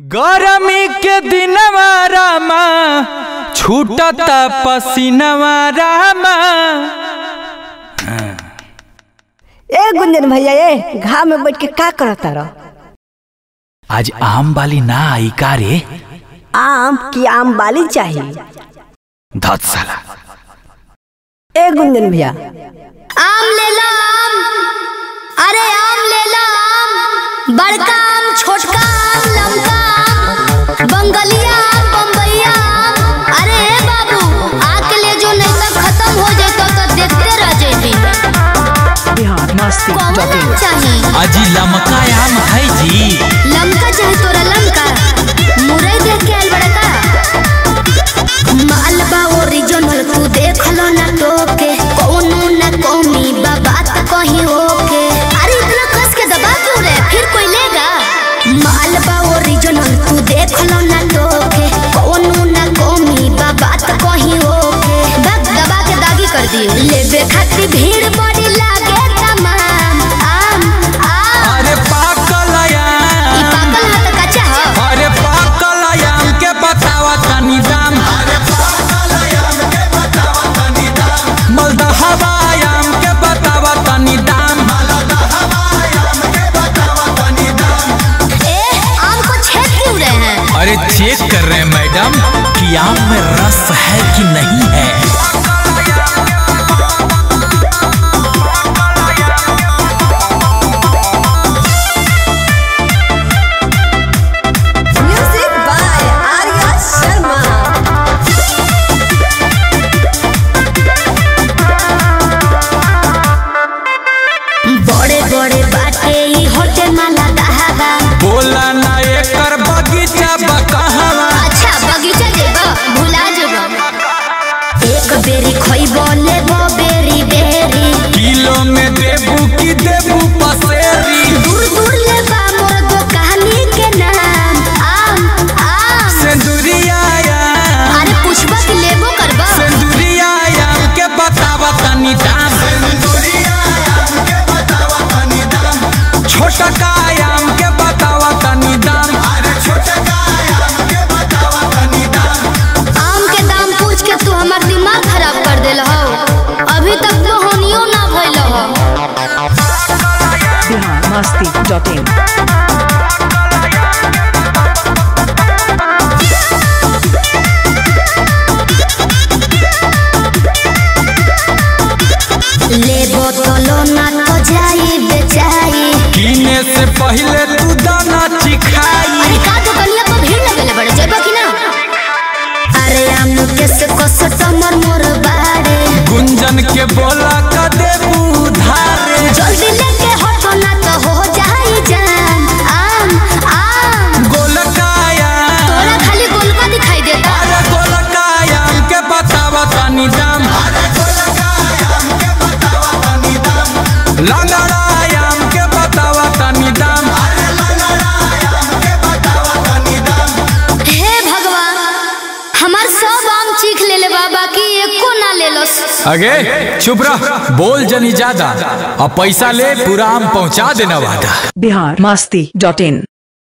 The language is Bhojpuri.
गरमी के दिनवा रामा छूटता पसीनवा रामा ए गुंजन भैया ए घाम में बैठ के का करता रह आज आम वाली ना आई का रे आम की आम बाली चाहिए धत साला ए गुंजन भैया आम ले लो आम अरे आम ले लो आम बड़का आम छोटका आम लमका आम बंगलिया आम बम्बैया आम अरे ए बाबू आके ले जो नहीं तो खत्म हो जाए तो, तो देखते रह जाएगी बिहार मस्ती कौन आम चाहिए अजी लमका आम है जी लमका चाहे तोरा लमका मुरई देख के आइल बड़का मालबा ओरिजिनल तू देख लो ना टोके कोनो ना कमी बा बात कहीं होके अरे इतना कस के दबा क्यों रे फिर कोई लेगा मालबा ओरिजिनल तू देख लो ना टोके कोनो ना कमी बा बात कहीं होके बस दबा के दागी कर दिए लेबे खातिर भीड़ बड़ी लागे तमाम आम आम अरे पाकल ई आम पाकल ह त कच्चा ह अरे पाकल आम के बतावा तनी दाम मलदहवा आम के बतावा तनी दाम ए आम को छेद क्यों रहे हैं अरे चेक कर रहे हैं मैडम कि आम में रस है कि नहीं है म्यूजिक बाय आर्या शर्मा बड़े बड़े बाटे ई होटे माला दहागा बोला ना एकर बगीचा बकहवा अच्छा बगीचा जेबा भुला जेबा एक बेरी खइबो लेबो बेरी बेरी किलो में देबू की देबू पसेरी दूर दूर लेबा मोर दुकानी के नाम आम आम सिंदूरिया आम अरे पुष्पा के लेबो करबा सिंदूरिया आम के बतावा तनी दाम छोटा का आम के बतावा तनी दाम आम के दाम पूछ के तू हमार दिमाग खराब कर देल हो अभी तक तो होनियो ना भइल हो बिहार मस्ती डॉट इन लेबो तो लो ना तो जाई बेचाई कीने से पहले तू दाना चिखाई अरे का दुकनिया पर भीड़ लगेले बड़े जेबा कि ना अरे आम के से कस तमर मोर बाड़े गुंजन के बोला का देबू धारे जल्दी लेके हटो ना तो हो जाई जान आम आम गोलकाया तोरा खाली गोलका दिखाई देता अरे गोलकाया आम के बतावा तनी दाम लंगड़ा आम के बतावा तनी दाम हे भगवान हमार सब आम चीख लेले बाबा की एको ना ले लो अगे चुप रह बोल जनी ज्यादा और पैसा ले पूरा आम पहुंचा देना वादा बिहार मस्ती डॉट इन